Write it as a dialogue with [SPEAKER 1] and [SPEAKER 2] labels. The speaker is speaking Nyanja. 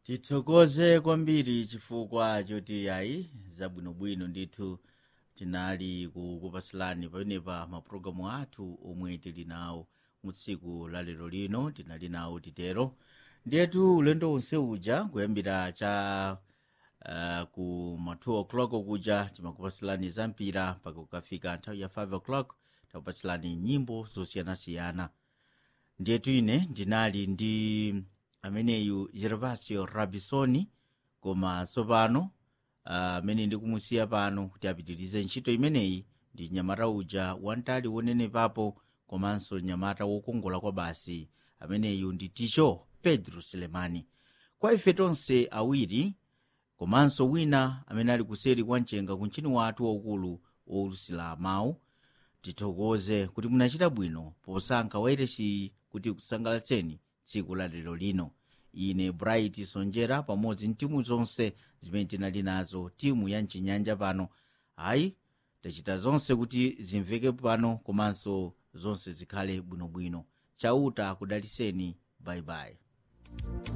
[SPEAKER 1] tithokoze kwambiri chifukwa choti ayi zabwinobwino ndithu tinali kukupasilani pamenepa mapulogalamu athu omwe tili nawo mu tsiku la lero lino tinali nawo titero ndiyetu ulendo wonse uja kuyambira cha uh, ku ma 2 o'clock kuja timakupasilani zampira mpaka kukafika nthawi ya 5 o'clock takupasilani nyimbo zosiyanasiyana ndiyetu ine ndinali ndi ameneyu gervasio rabisoni koma tsopano amene uh, ndikumusiya pano kuti apitirize ntchito imeneyi ndi nyamata uja wantali wonenepapo komanso nyamata wokongola kwa basi ameneyu ndi ticho pedro selemani kwa ife tonse awiri komanso wina amene ali kuseri kwa mchenga ku mchini wathu waukulu wowulusira mawu tithokoze kuti munachita bwino posankha wairesi kuti kusangalatseni tsiku la lero lino ine bright sonjera pamodzi ndi timu zonse zimene tinali nazo timu ya mchinyanja pano ayi tachita zonse kuti zimveke pano komanso zonse zikhale bwinobwino chauta akudaliseni bayibayi